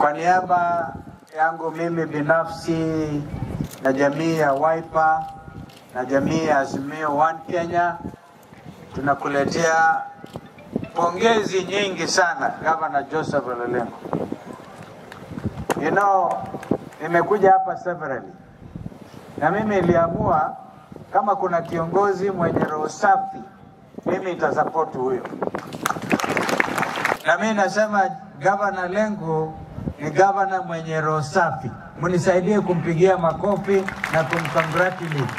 Kwa niaba yangu mimi binafsi na jamii ya Wiper na jamii ya Azimio One Kenya tunakuletea pongezi nyingi sana Governor Joseph Ole Lenku. You know, nimekuja hapa severally na mimi niliamua kama kuna kiongozi mwenye roho safi, mimi nitasapoti huyo, na mimi nasema Governor Lenku ni gavana mwenye roho safi. Mnisaidie kumpigia makofi na kumcongratulate.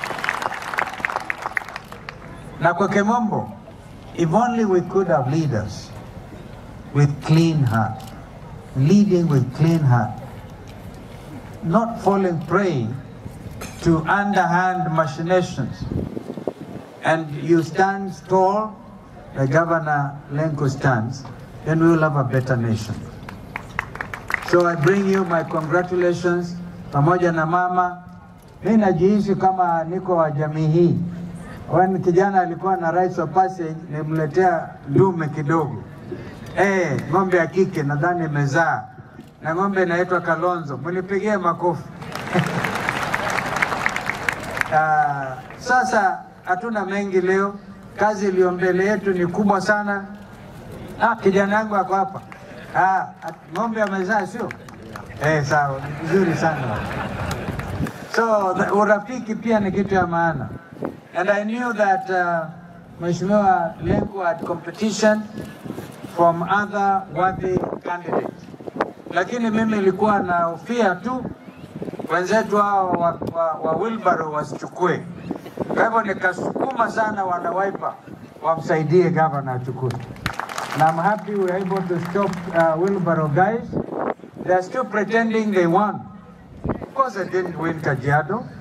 Na kwa kimombo, if only we could have leaders with clean heart, leading with clean heart, not falling prey to underhand machinations. And you stand tall, the Governor Lenko stands, then we will have a better nation. So I bring you my congratulations pamoja na mama. Mi najihisi kama niko wa jamii hii. Wani kijana alikuwa na rights of passage, nimletea dume kidogo. Eh, ng'ombe ya kike nadhani imezaa na ng'ombe inaitwa Kalonzo, mnipigie makofi. Ah, sasa hatuna mengi leo, kazi iliyo mbele yetu ni kubwa sana. Ah, kijana yangu ako hapa. Ah, at- ng'ombe amezaa sio? Eh, sawa, vizuri sana. So the- urafiki pia ni kitu ya maana. And I knew that uh, Mheshimiwa Lenku had competition from other worthy candidates. Lakini mimi nilikuwa na hofia tu wenzetu hao wa, wa, wa Wilbaro wasichukue. Kwa hivyo nikasukuma sana wana Wiper wamsaidie gavana achukue. And I'm happy we were able to stop uh, Wilbaro guys. They are still pretending they won. Of course, they didn't win Kajiado.